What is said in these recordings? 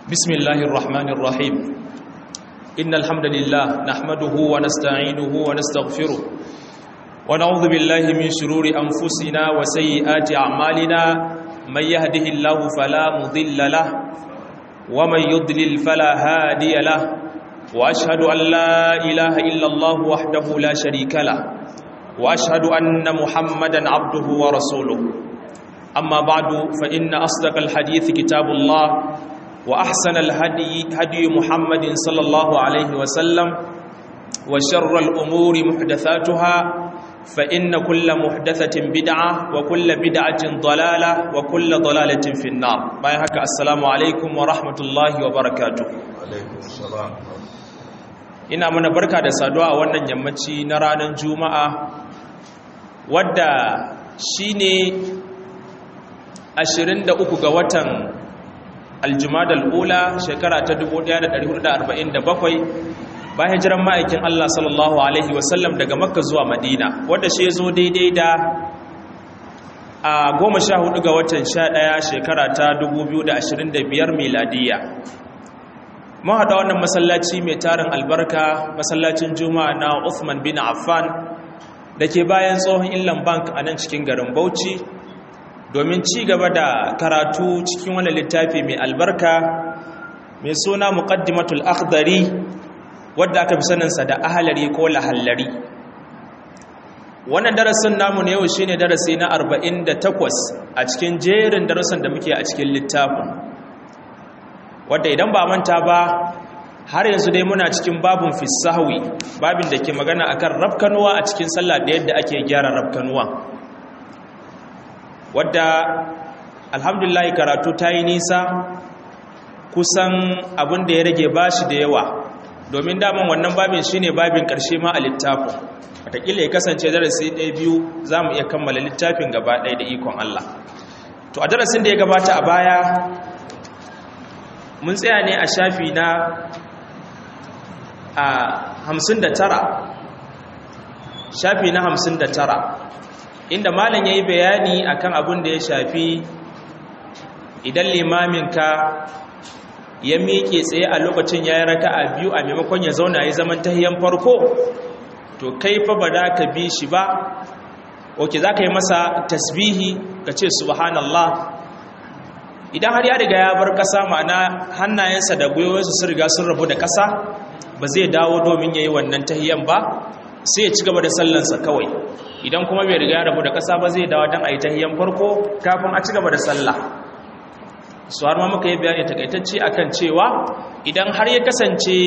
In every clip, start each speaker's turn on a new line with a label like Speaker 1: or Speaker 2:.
Speaker 1: بسم الله الرحمن الرحيم إن الحمد لله نحمده ونستعينه ونستغفره ونعوذ بالله من شرور أنفسنا وسيئات أعمالنا من يهده الله فلا مضل له ومن يضلل فلا هادي له وأشهد أن لا إله إلا الله وحده لا شريك له وأشهد أن محمدا عبده ورسوله أما بعد فإن أصدق الحديث كتاب الله وأحسن الهدي هدي محمد صلى الله عليه وسلم وشر الأمور محدثاتها فإن كل محدثة بدعة وكل بدعة ضلالة وكل ضلالة في النار بايهك السلام عليكم ورحمة الله وبركاته
Speaker 2: alaikum salam
Speaker 1: ina mana barka da saduwa a wannan yammaci na ranar juma'a wadda shine 23 ga watan aljumadal ula shekara ta 1447 bayan hijiran ma'aikin Allah sallallahu alaihi wasallam daga makka zuwa madina wadda shi zo daidai da a 14 ga watan 11 shekara ta 2025 miladiya mun haɗa wannan masallaci mai tarin albarka masallacin juma'a na Uthman bin Affan da ke bayan tsohon Inland Bank a nan cikin garin Bauchi domin ci gaba da karatu cikin wani littafi mai albarka mai suna muqaddimatul akhdari wadda aka fi saninsa da ahalari ko lahallari wannan darasin namu ne yau shine darasi na 48 a cikin jerin darasin da muke a cikin littafin wadda idan ba manta ba har yanzu dai muna cikin babun fisahawi babin da ke magana akan rafkanuwa a cikin sallah da yadda ake gyara rafkanuwa wadda alhamdulillah karatu ta yi nisa kusan abin da ya rage bashi da yawa domin daman wannan babin shine babin karshe ma a littafin wataƙila ya kasance darasi ɗaya biyu za mu iya kammala littafin gaba ɗaya da ikon Allah to a darasin da ya gabata a baya mun tsaya ne a shafi na a hamsin da tara shafi na hamsin da tara inda malam ya yi bayani akan abin da ya shafi idan limaminka ya miƙe tsaye a lokacin ya yi raka a biyu a maimakon ya zauna ya zaman tahiyan farko to kai fa ba da ka bi shi ba oke za ka yi masa tasbihi ka ce subhanallah idan har ya riga ya bar ƙasa ma'ana hannayensa da gwiwoyinsa sun riga sun rabu da ƙasa ba zai dawo domin ya yi wannan tahiyan ba sai ya ci gaba da sallansa kawai idan kuma bai riga ya rabu da ƙasa ba zai dawo don a yi tahiyan farko kafin a ci gaba da sallah su har ma muka yi bayani takaitacce akan cewa idan har ya kasance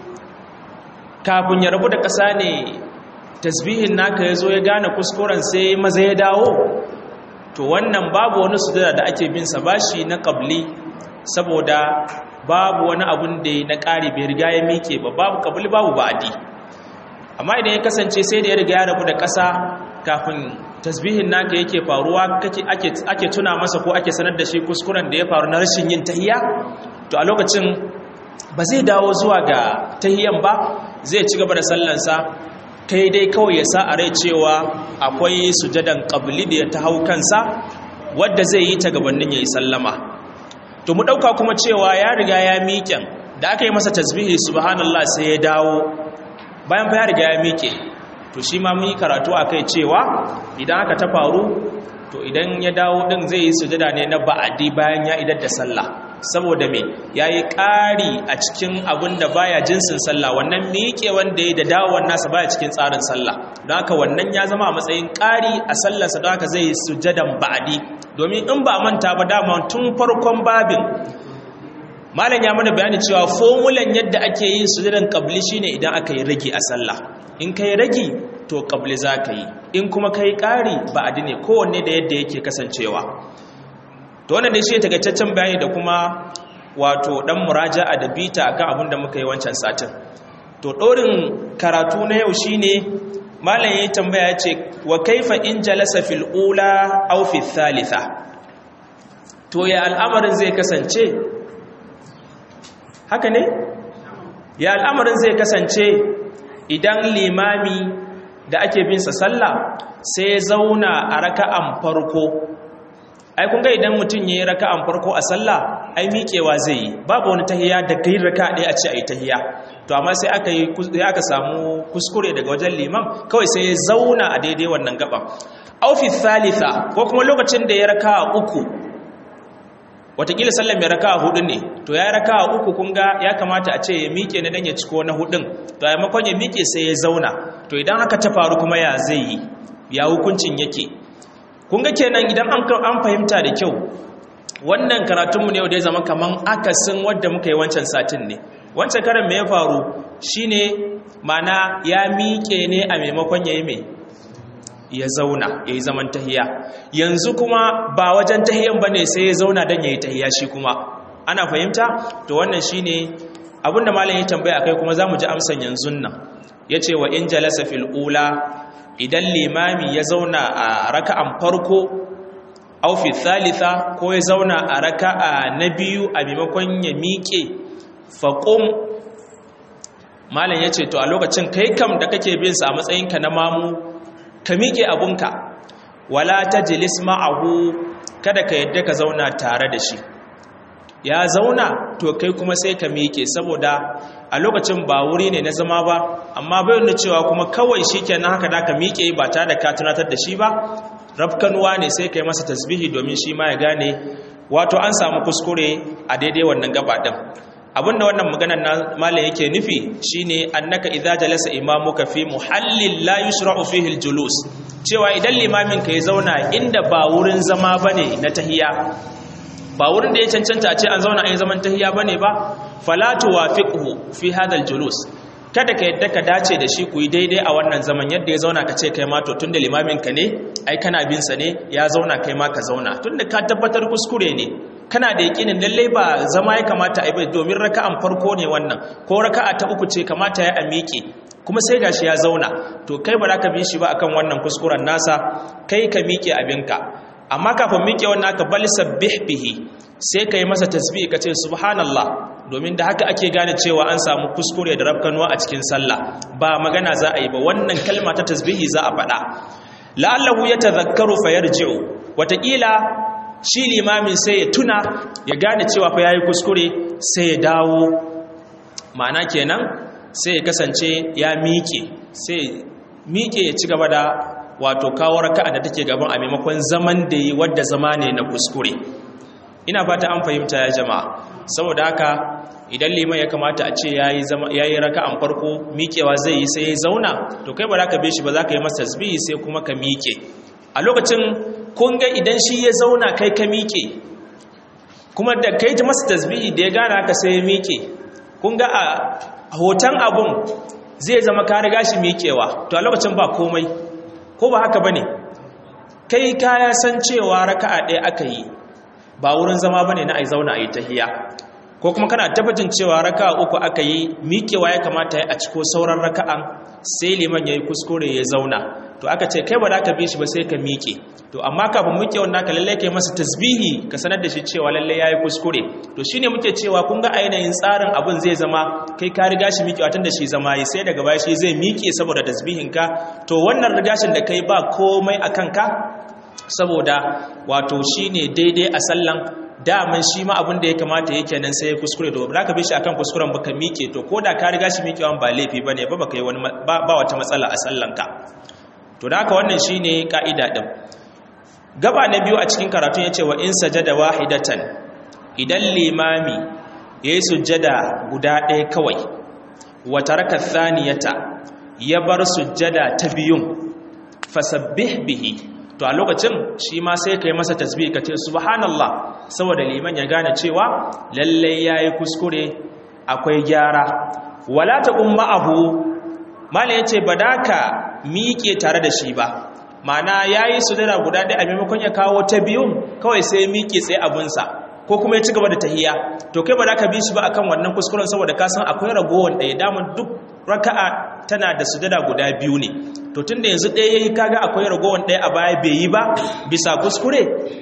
Speaker 1: kafin ya rabu da ƙasa ne tasbihin naka ya zo ya gane kuskuren sai maza ya dawo to wannan babu wani sujada da ake bin sa bashi na qabli saboda babu wani abun da na ƙari bai riga ya mike ba babu qabli babu ba'di amma idan ya kasance sai da ya riga ya rabu da ƙasa kafin tasbihin naka yake faruwa kake ake ake tuna masa ko ake sanar da shi kuskuren da ya faru na rashin yin tahiyya to a lokacin ba zai dawo zuwa ga tahiyyan ba zai ci gaba da sallansa kai dai kawai ya sa a rai cewa akwai sujadan ƙabli da ya ta hau kansa wadda zai yi ta gabanin ya yi sallama to mu ɗauka kuma cewa ya riga ya miƙen da aka yi masa tasbihi subhanallah sai ya dawo bayan fa ya riga ya miƙe to shi ma mun yi karatu a kai cewa idan aka ta faru to idan ya dawo ɗin zai yi sujada ne na ba'adi bayan ya idar da sallah saboda me ya yi ƙari a cikin abin da baya jinsin sallah wannan miƙe wanda ya da dawon nasa baya cikin tsarin sallah don haka wannan ya zama a matsayin ƙari a sallarsa don haka zai yi sujadan ba'adi domin in ba manta ba dama tun farkon babin malam ya mana bayani cewa fomulan yadda ake yin sujadan qabli shine idan aka yi ragi a sallah in kai ragi to qabli za ka yi in kuma kai ƙari ba'adi ne kowanne da yadda yake kasancewa to wannan ne shi takaitaccen bayani da kuma wato dan muraja'a da bita akan abin da muka yi wancan satin to dorin karatu na yau shine malam yayin tambaya yace wa kaifa in jalasa fil ula aw fi thalitha to ya al'amarin zai kasance haka ne ya al'amarin zai kasance idan limami da ake bin sa sallah sai zauna a raka'an farko ai kun ga idan mutum yayi raka'an farko a sallah ai miƙewa zai yi babu wani tahiya da kai raka ɗaya a ce ai tahiya to amma sai aka yi aka samu kuskure daga wajen liman kawai sai ya zauna a daidai wannan gaban aufi thalitha ko kuma lokacin da ya raka uku watakila sallan mai raka hudu ne to ya raka uku kun ga ya kamata a ce ya miƙe na dan ya ciko na hudun to a maimakon ya miƙe sai ya zauna to idan haka ta faru kuma ya zai yi ya hukuncin yake kun ga kenan idan an fahimta da kyau wannan karatunmu ne da ya zama kaman akasin wadda muka yi wancan satin ne wancan karan me ya faru shine mana ya miƙe ne a maimakon ya yi mai ya zauna ya yi zaman tahiya yanzu kuma ba wajen tahiyan ba ne sai ya zauna don ya yi tahiya shi kuma ana fahimta to wannan shine abinda malam ya tambaya akai kuma za mu ji amsan yanzu nan ya ce wa in jalasa fil ula idan limami ya zauna a raka'an farko au fi thalitha ko ya zauna a raka'a na biyu a maimakon ya miƙe faqum malam yace to a lokacin kai kam da kake bin sa a matsayinka na mamu ka miƙe abunka wala tajlis ma'ahu kada ka yadda ka zauna tare da shi ya zauna to kai kuma sai ka miƙe saboda a lokacin ba wuri ne na zama ba amma bai nuna cewa kuma kawai shikenan haka da ka miƙe ba tare da ka tunatar da shi ba rafkanuwa ne sai kai masa tasbihi domin shi ma ya gane wato an samu kuskure a daidai wannan gaba din abinda wannan maganar na malam yake nufi shine annaka idza jalasa imamuka fi muhallin la yushra'u fihi aljulus cewa idan limamin ka ya zauna inda ba wurin zama bane na tahiya ba wurin da ya cancanta a ce an zauna a yi zaman tahiya bane ba fala tuwafiqhu fi hadha aljulus kada ka yadda ka dace da shi ku yi daidai a wannan zaman yadda ya zauna ka ce kai ma to tunda limamin ka ne ai kana bin sa ne ya zauna kai ma ka zauna tunda ka tabbatar kuskure ne kana da yakinin lalle ba zama ya kamata a yi domin raka'an farko ne wannan ko raka'a ta uku ce kamata ya miƙe kuma sai gashi ya zauna to kai ba za ka bi shi ba akan wannan kuskuren nasa kai ka miƙe abinka amma kafin miƙe wannan ka bal sabbih bihi sai ka yi masa tasbih ka ce subhanallah domin da haka ake gane cewa an samu kuskure da rafkanuwa a cikin sallah ba magana za a yi ba wannan kalma ta tasbihi za a faɗa la'allahu yatadhakkaru fayarji'u wataƙila shi limamin sai ya tuna ya gane cewa fa yayi kuskure sai ya dawo ma'ana kenan sai ya kasance ya miƙe sai miƙe ya ci gaba da wato kawo raka'a da take gaban a maimakon zaman da yi wadda zama ne na kuskure ina fata an fahimta ya jama'a saboda haka idan liman ya kamata a ce yayi zama yayi raka'an farko miƙewa zai yi sai ya zauna to kai ba za ka bi shi ba za ka yi masa tasbihi sai kuma ka miƙe a lokacin kun ga idan shi ya zauna kai ka miƙe kuma da kai ji masa tasbihi da ya gane haka sai ya miƙe kun ga a hoton abun zai zama ka riga shi miƙewa to a lokacin ba komai ko ba haka bane kai kaya san cewa raka'a ɗaya aka yi ba wurin zama bane na ai zauna ai tahiya ko kuma kana tabbacin cewa raka'a uku aka yi miƙewa ya kamata a ciko sauran raka'an sai liman yayi kuskure ya zauna to aka ce kai ba za ka bi shi ba sai ka miƙe to amma kafin muke wannan ka lalle kai masa tasbihi ka sanar da shi cewa lalle yayi kuskure to shine muke cewa kun ga ainihin tsarin abin zai zama kai ka riga shi miƙewa tun da shi zama yi sai daga baya shi zai miƙe saboda tasbihin ka to wannan rigashin da kai ba komai akan ka saboda wato shine daidai a sallan daman shi ma abin da ya kamata yake nan sai ya kuskure da ba ka bi shi akan kuskuren baka miƙe to ko da ka riga shi miƙewan ba laifi bane ba baka yi wani ba wata matsala a sallanka to da haka wannan shine ka'ida din gaba na biyu a cikin karatun yace wa in sajada wahidatan idan limami yayi sujjada guda ɗaya kawai wa taraka thaniyata ya bar sujjada ta biyun fasabbih bihi to a lokacin shi ma sai kai masa tasbih kace subhanallah saboda liman ya gane cewa lalle yayi kuskure akwai gyara wala taqum ma'ahu mala yace badaka miƙe tare da shi ba mana yayi sujada guda ɗaya a maimakon ya kawo ta biyun kawai sai miƙe tsaye abunsa ko kuma ya ci gaba da tahiya to kai ba za ka bi shi ba akan wannan kuskuren saboda ka san akwai ragowar ɗaya daman duk raka'a tana da sujada guda biyu ne to tunda yanzu ɗaya yayi kaga akwai ragowar ɗaya a baya bai yi ba bisa kuskure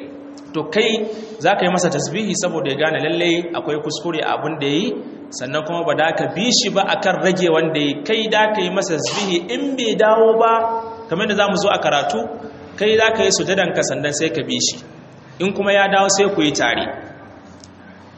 Speaker 1: to kai za ka yi masa tasbihi saboda ya gane lallai akwai kuskure a abin da ya yi sannan kuma ba da ka bi shi ba akan rage wanda ya kai da ka yi masa tasbihi in bai dawo ba kamar da za mu zo a karatu kai za ka yi sujadanka sannan sai ka bi shi in kuma ya dawo sai ku yi tare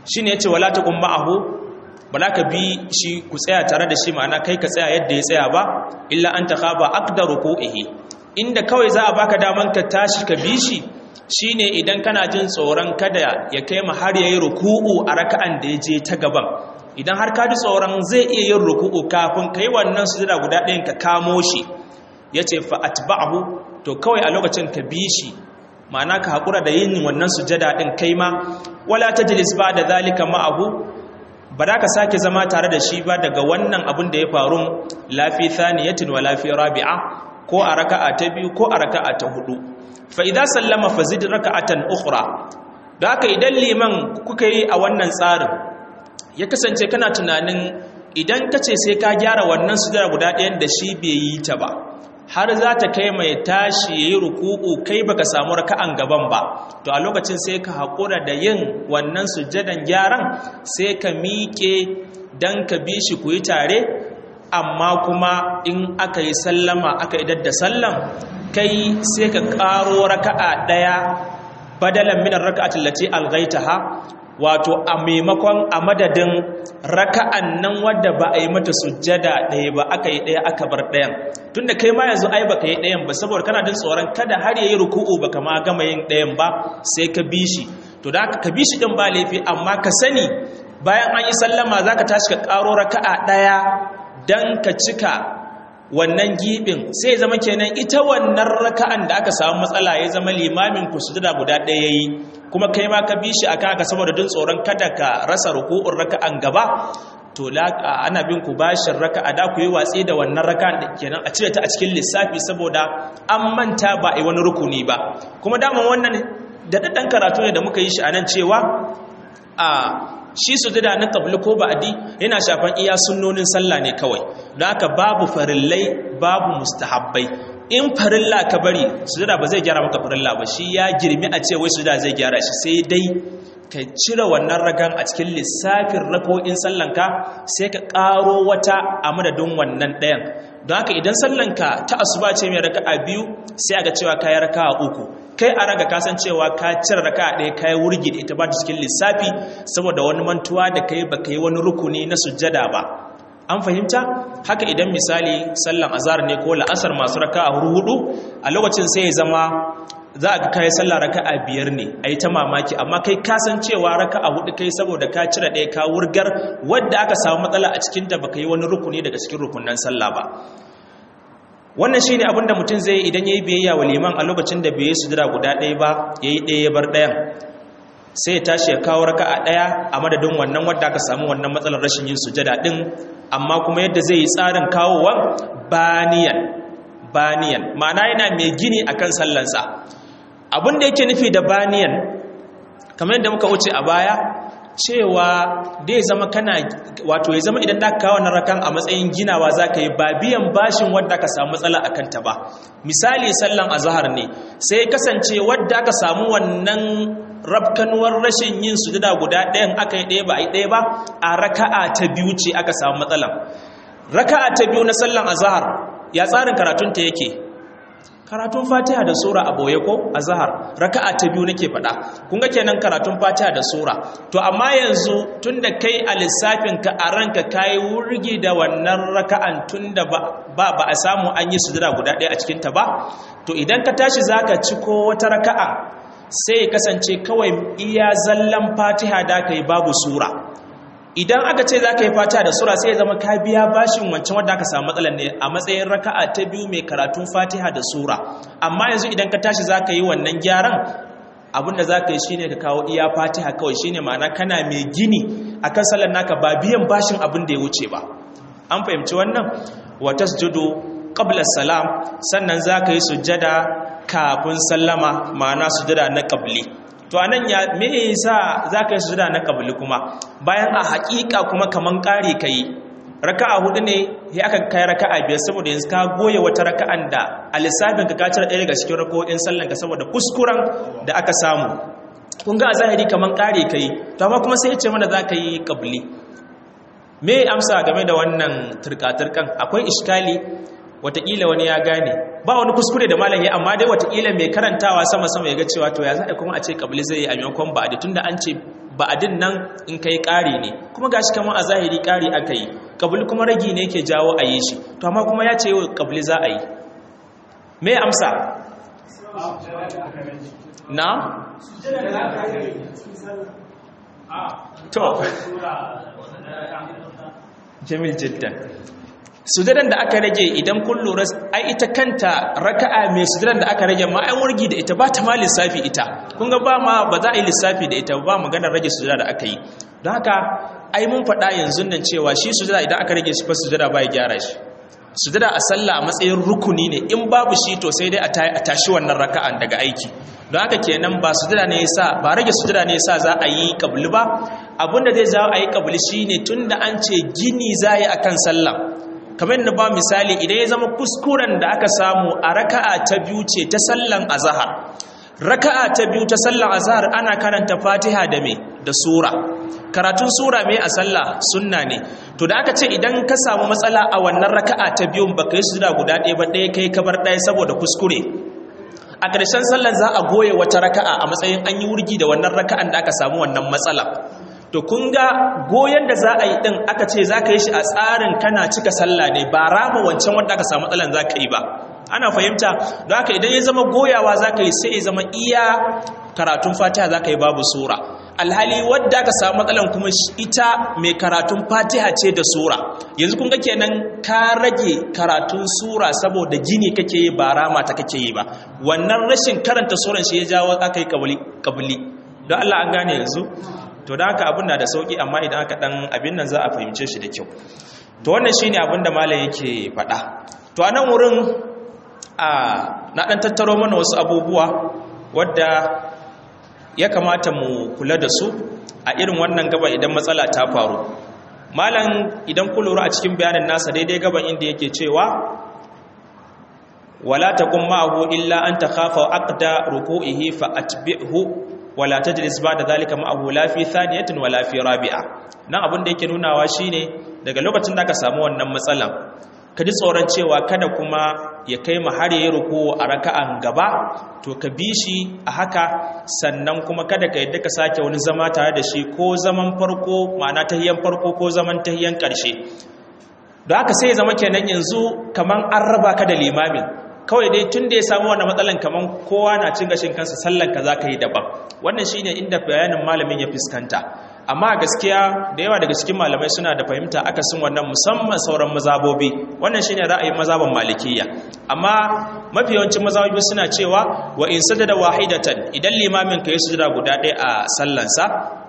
Speaker 1: shine yace wala taqum ma'ahu ba za ka bi shi ku tsaya tare da shi ma'ana kai ka tsaya yadda ya tsaya ba illa an takhaba aqdaru ruku'ihi inda kawai za a baka daman ka tashi ka bi shi shine idan kana jin tsoron kada ya kai ma har yayi ruku'u a raka'an da ya je ta gaban idan har ka ji tsoron zai iya yin ruku'u kafin kai wannan sujada guda ɗayan ka kamo shi yace fa atba'hu to kawai a lokacin ka bi shi ma'ana ka haƙura da yin wannan sujada ɗin kai ma wala tajlis ba da zalika ma'ahu ba za ka sake zama tare da shi ba daga wannan abin da ya faru lafi thaniyatin wa lafi rabi'a ko a raka'a ta biyu ko a raka'a ta hudu fa idza sallama fazid raka'atan ukhra da haka idan liman kuka yi a wannan tsarin ya kasance kana tunanin idan kace sai ka gyara wannan sujada guda ɗayan da shi bai yi ta ba har za ta kai mai tashi ya yi ruku'u kai baka samu raka'an gaban ba to a lokacin sai ka haƙura da yin wannan sujjadan gyaran sai ka miƙe don ka bi shi ku yi tare amma kuma in aka yi sallama aka idar da sallam kai sai ka ƙaro raka'a ɗaya badalan minar raka'atin lati algaitaha wato a maimakon a madadin raka'an nan wadda ba a yi mata sujjada ɗaya ba aka yi ɗaya aka bar ɗayan tunda kai ma yanzu ai baka yi ɗayan ba saboda kana jin tsoron kada har yayi ruku'u baka ma gama yin ɗayan ba sai ka bi shi to da ka bi shi din ba laifi amma ka sani bayan an yi sallama zaka tashi ka ƙaro raka'a ɗaya dan ka cika wannan gibin sai zama kenan ita wannan raka'an da aka samu matsala ya zama limamin ku sujada guda ɗaya yayi kuma kai ma ka bi shi akan haka saboda jin tsoron kada ka rasa ruku'un raka'an gaba to ana bin ku bashin raka'a da ku yi watsi da wannan raka'an da kenan a cire ta a cikin lissafi saboda an manta ba a yi wani rukuni ba kuma daman wannan da daddan karatu ne da muka yi shi a nan cewa a shi sujada na qabli ko ba'di yana shafan iya sunnonin sallah ne kawai don haka babu farillai babu mustahabbai in farilla ka bari sujada ba zai gyara maka farilla ba shi ya girmi a ce wai sujada zai gyara shi sai dai ka cire wannan ragan a cikin lissafin rako'in sallanka sai ka ƙaro wata a madadin wannan ɗayan don haka idan sallanka ta asuba ce mai raka'a biyu sai a ga cewa ka yi raka'a uku kai a raga kasancewa ka cire raka'a ɗaya ka yi wurgi da ita ba ta cikin lissafi saboda wani mantuwa da kai ba ka yi wani rukuni na sujjada ba an fahimta haka idan misali sallan azhar ne ko la'asar masu raka'a hudu a lokacin sai ya zama za a kai sallah raka'a biyar ne a yi ta mamaki amma kai kasancewa raka'a hudu kai saboda ka cire ɗaya ka wurgar wadda aka samu matsala a cikin da baka yi wani rukuni daga cikin rukunan sallah ba wannan shine abin da mutum zai idan yayi biyayya wa liman a lokacin da bai yi sujada guda ɗaya ba yayi ɗaya ya bar ɗayan sai ya tashi ya kawo raka'a ɗaya a madadin wannan wadda aka samu wannan matsalar rashin yin sujada ɗin amma kuma yadda zai yi tsarin kawowan baniyan baniyan ma'ana yana mai gini akan sallansa abin da yake nufi da baniyan kamar yadda muka wuce a baya cewa da ya zama kana wato ya zama idan da kawo na rakan a matsayin ginawa za ka yi ba biyan bashin wadda ka samu matsala a kanta ba misali sallan azahar ne sai kasance wadda ka samu wannan rabkanuwar rashin yin sujada guda ɗayan aka yi ɗaya ba a yi ɗaya ba a raka'a ta biyu ce aka samu matsalan raka'a ta biyu na sallan azahar ya tsarin karatunta yake karatun fatiha da sura a boye ko a zahar raka'a ta biyu nake faɗa kun ga kenan karatun fatiha da sura to amma yanzu tunda kai a lissafin ka a ranka kai wurgi da wannan raka'an tunda ba ba a samu an yi sujada guda ɗaya a cikin ta ba to idan ka tashi zaka ci ko wata raka'a sai kasance kawai iya zallan fatiha da kai babu sura idan aka ce za ka yi fata da sura sai ya zama ka biya bashin wancan wadda aka samu matsalar ne a matsayin raka'a ta biyu mai karatun fatiha da sura amma yanzu idan ka tashi za ka yi wannan gyaran abinda za ka yi shine ka kawo iya fatiha kawai shine ma'ana kana mai gini a kan sallar naka ba biyan bashin abin da ya wuce ba an fahimci wannan wa tasjudu qabla salam sannan za ka yi sujjada kafin sallama ma'ana sujjada na qabli to anan ya me yasa zaka yi sujuda na kabli kuma bayan a hakika kuma kaman kare kai raka'a hudu ne sai aka kai raka'a biyar saboda yanzu ka goye wata raka'an da a lissafin ka ka cire ɗaya daga cikin rako'in sallan ka saboda kuskuren da aka samu kun ga a zahiri kaman kare kai to amma kuma sai ya ce mana zaka yi kabli me amsa game da wannan turka-turkan akwai iskali watakila wani ya gane ba wani kuskure da malam ya amma dai watakila mai karantawa sama-sama ya ga cewa to ya za a kuma a ce kabili zai yi a maimakon ba da tunda an ce ba'adin nan in kai ƙari ne kuma gashi kamar a zahiri ƙari aka yi kabli kuma ragi ne ke jawo a yi shi to amma kuma ya ce yau kabli za a yi me amsa na to jamil jiddan sujadan da aka rage idan kun lura ai ita kanta raka'a mai sujadan da aka rage ma ai wurgi da ita ba ta ma lissafi ita kun ga ba ma ba za a yi lissafi da ita ba maganar rage sujada da aka yi don haka ai mun faɗa yanzu nan cewa shi sujada idan aka rage shi fa sujada ba ya gyara shi sujada a sallah a matsayin rukuni ne in babu shi to sai dai a tashi wannan raka'an daga aiki don haka kenan ba sujada ne yasa ba rage sujada ne yasa za a yi kabli ba abinda zai jawo a yi kabli shine tunda an ce gini za yi akan sallah kamar da ba misali idan ya zama kuskuren da aka samu a raka'a ta biyu ce ta sallan azhar raka'a ta biyu ta sallan azhar ana karanta fatiha da me da sura karatun sura me a sallah sunna ne to da aka ce idan ka samu matsala a wannan raka'a ta biyun baka yi sujuda guda ɗaya ba ɗaya kai kabar ɗaya saboda kuskure a ƙarshen sallar za a goye wata raka'a a matsayin an yi wurgi da wannan raka'an da aka samu wannan matsala to kun ga goyon da za a yi ɗin aka ce za ka yi shi a tsarin kana cika sallah ne ba rama wancan wanda aka samu matsalan za ka yi ba ana fahimta don haka idan ya zama goyawa za ka yi sai ya zama iya karatun fatiha za ka yi babu sura alhali wadda aka samu matsalan kuma ita mai karatun fatiha ce da sura yanzu kun ga kenan ka rage karatun sura saboda gini kake yi ba rama ta kake yi ba wannan rashin karanta suran shi ya jawo aka yi kabili don allah an gane yanzu to da haka abin na da sauki amma idan aka dan abin nan za a fahimce shi da kyau to wannan shine abin da malam yake faɗa to a nan wurin a na dan tattaro mana wasu abubuwa wadda ya kamata mu kula da su a irin wannan gaba idan matsala ta faru malam idan ku lura a cikin bayanin nasa daidai gaban inda yake cewa wala taqum ma'ahu illa an takhafa aqda ruku'ihi fa atbi'hu wala tajlis ba'da zalika ma'ahu la fi thaniyatin wala fi rabi'a nan abin da yake nunawa shine daga lokacin da aka samu wannan matsalan ka ji tsoron cewa kada kuma ya kai mu har yayi ruku a raka'an gaba to ka bi shi a haka sannan kuma kada ka yadda ka sake wani zama tare da shi ko zaman farko ma'ana tahiyan farko ko zaman tahiyan karshe don haka sai ya zama kenan yanzu kaman an raba ka da limamin kawai dai tun da ya samu wannan matsalan kaman kowa na cin gashin kansa sallan ka zaka yi daban wannan shine inda bayanin malamin ya fuskanta amma gaskiya da yawa daga cikin malamai suna da fahimta akasin wannan musamman sauran mazabobi wannan shine ra'ayin mazaban malikiyya amma mafi yawancin mazabobi suna cewa wa in sajada wahidatan idan limamin ka ya sujada guda ɗaya a sallansa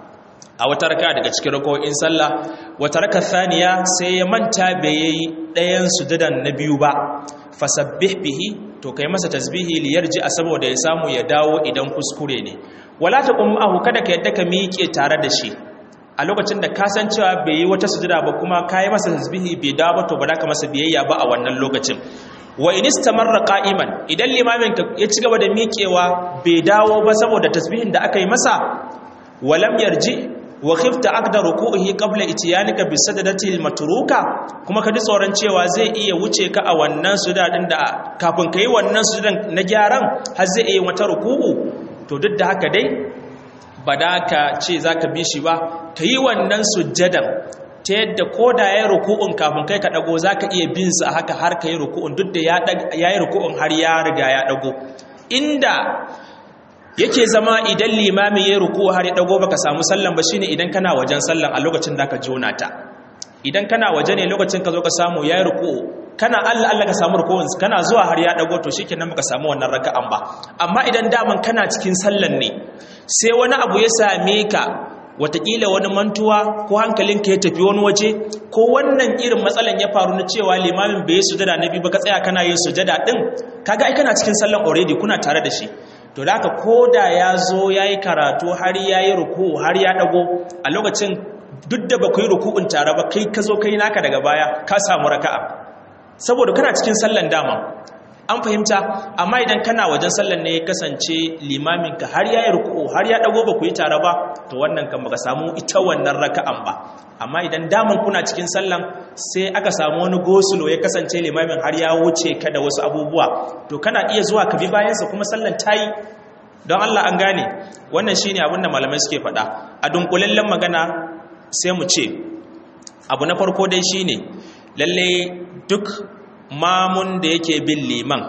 Speaker 1: a wata raka daga cikin rako'in sallah wata raka thaniya sai ya manta bai yi ɗayan sujadan na biyu ba fasabbih bihi to kai masa tasbihi li yarji a saboda ya samu ya dawo idan kuskure ne wala taqum ahu kada ka yadda ka miƙe tare da shi a lokacin da kasancewa bai yi wata sujada ba kuma kai masa tasbihi bai dawo ba to ba ka masa biyayya ba a wannan lokacin wa in istamarra qa'iman idan limamin ka ya ci gaba da miƙewa bai dawo ba saboda tasbihin da aka yi masa walam yarji wa khifta aqda ruku'ihi qabla itiyanika bi sadadati al-matruka kuma ka ji tsoron cewa zai iya wuce ka a wannan sujadin da kafin kai wannan sujadan na gyaran har zai iya wata ruku'u to duk da haka dai ba da ka ce zaka bi shi ba kai wannan sujadan ta yadda ko da ya yi ruku'un kafin kai ka ɗago za ka iya bin sa haka har ka yi ruku'un duk da ya yi ruku'un har ya riga ya ɗago inda yake zama idan limami ya yi ruku'u har ya ɗago baka samu sallan ba shine idan kana wajen sallan a lokacin da ka jona ta idan kana waje ne lokacin ka zo ka samu ya yi ruku'u kana Allah Allah ka samu ruku'un kana zuwa har ya ɗago to shikenan baka samu wannan raka'an ba amma idan daman kana cikin sallan ne sai wani abu ya same ka watakila wani mantuwa ko hankalinka ya tafi wani waje ko wannan irin matsalan ya faru na cewa limamin bai sujada na biyu ba ka tsaya kana yin sujada din kaga ai kana cikin sallan already kuna tare da shi to da haka koda ya zo yayi karatu har yayi ruku har ya dago a lokacin duk da ba ku yi ruku'un tare ba kai ka zo kai naka daga baya ka samu raka'a saboda kana cikin sallan dama an fahimta amma idan kana wajen sallan ne ya kasance limaminka har ya yi ruku'u har ya dago ba ku yi tare ba to wannan kan baka samu ita wannan raka'an ba amma idan daman kuna cikin sallan sai aka samu wani gosulo ya kasance limamin har ya wuce ka da wasu abubuwa to kana iya zuwa ka bi bayansa kuma sallan ta yi don Allah an gane wannan shine abin da malamai suke faɗa a dunkulallen magana sai mu ce abu na farko dai shine lalle duk mamun da yake bin liman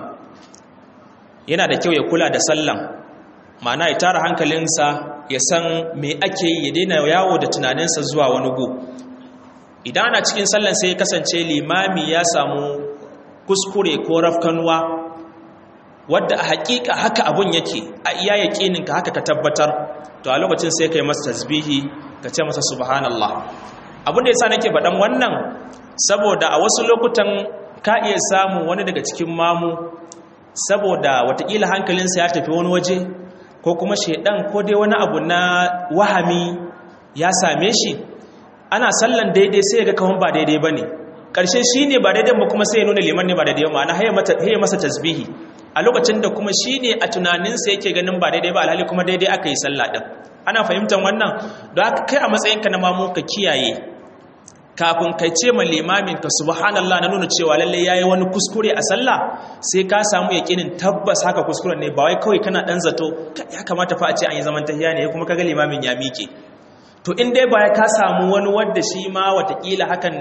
Speaker 1: yana da kyau ya kula da sallan ma'ana ya tara hankalinsa ya san me ake yi ya daina yawo da tunaninsa zuwa wani gu idan ana cikin sallan sai ya kasance limami ya samu kuskure ko rafkanuwa wadda a hakika haka abun yake a iya yaƙininka haka ka tabbatar to a lokacin sai ka yi masa tasbihi ka ce masa subhanallah abin da yasa nake faɗan wannan saboda a wasu lokutan ka iya samun wani daga cikin mamu saboda watakila hankalinsa ya tafi wani waje ko kuma shaidan ko dai wani abu na wahami ya same shi ana sallan daidai sai ga kawon ba daidai ba ne ƙarshe shi ne ba daidai ba kuma sai ya nuna liman ne ba daidai ba ma'ana haye masa tasbihi a lokacin da kuma shi ne a tunaninsa yake ganin ba daidai ba alhali kuma daidai aka yi sallah ɗin ana fahimtar wannan don haka kai a matsayinka na mamu ka kiyaye kafin kai ce ma limamin ka subhanallah na nuna cewa lalle yayi wani kuskure a sallah sai ka samu yakinin tabbas haka kuskuren ne ba wai kawai kana dan zato ya kamata fa a ce an yi zaman tahiya ne kuma kaga limamin ya mike to in dai ba ka samu wani wanda shi ma watakila hakan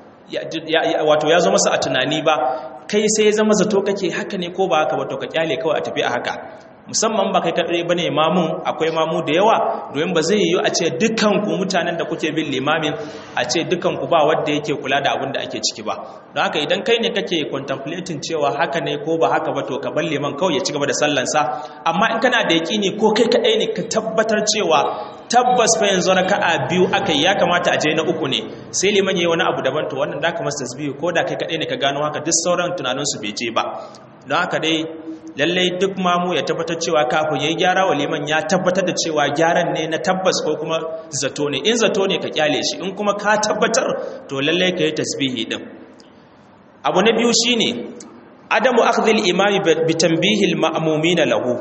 Speaker 1: wato ya zo masa a tunani ba kai sai ya zama zato kake haka ne ko ba haka ba to ka kyale kawai a tafi a haka musamman ba kai kaɗai ba ne mamun akwai mamu da yawa domin ba zai yiwu a ce dukanku mutanen da kuke bin limamin a ce dukanku ba wadda yake kula da abin da ake ciki ba don haka idan kai ne kake contemplating cewa haka ne ko ba haka ba to ka bar liman kawai ya ci gaba da sallansa amma in kana da yaƙini ko kai kaɗai ne ka tabbatar cewa tabbas fa yanzu raka'a biyu aka yi ya kamata a je na uku ne sai liman yayi wani abu daban to wannan da ka masa tasbihu ko da kai kaɗai ne ka gano haka duk sauran tunaninsu bai je ba don haka dai lallai duk mamu ya tabbatar cewa kafin ya yi gyara wa liman ya tabbatar da cewa gyaran ne na tabbas ko kuma zato ne in zato ne ka kyale shi in kuma ka tabbatar to lallai ka yi tasbihi din abu na biyu shine adamu akhdhil imami bi tanbihil ma'mumin lahu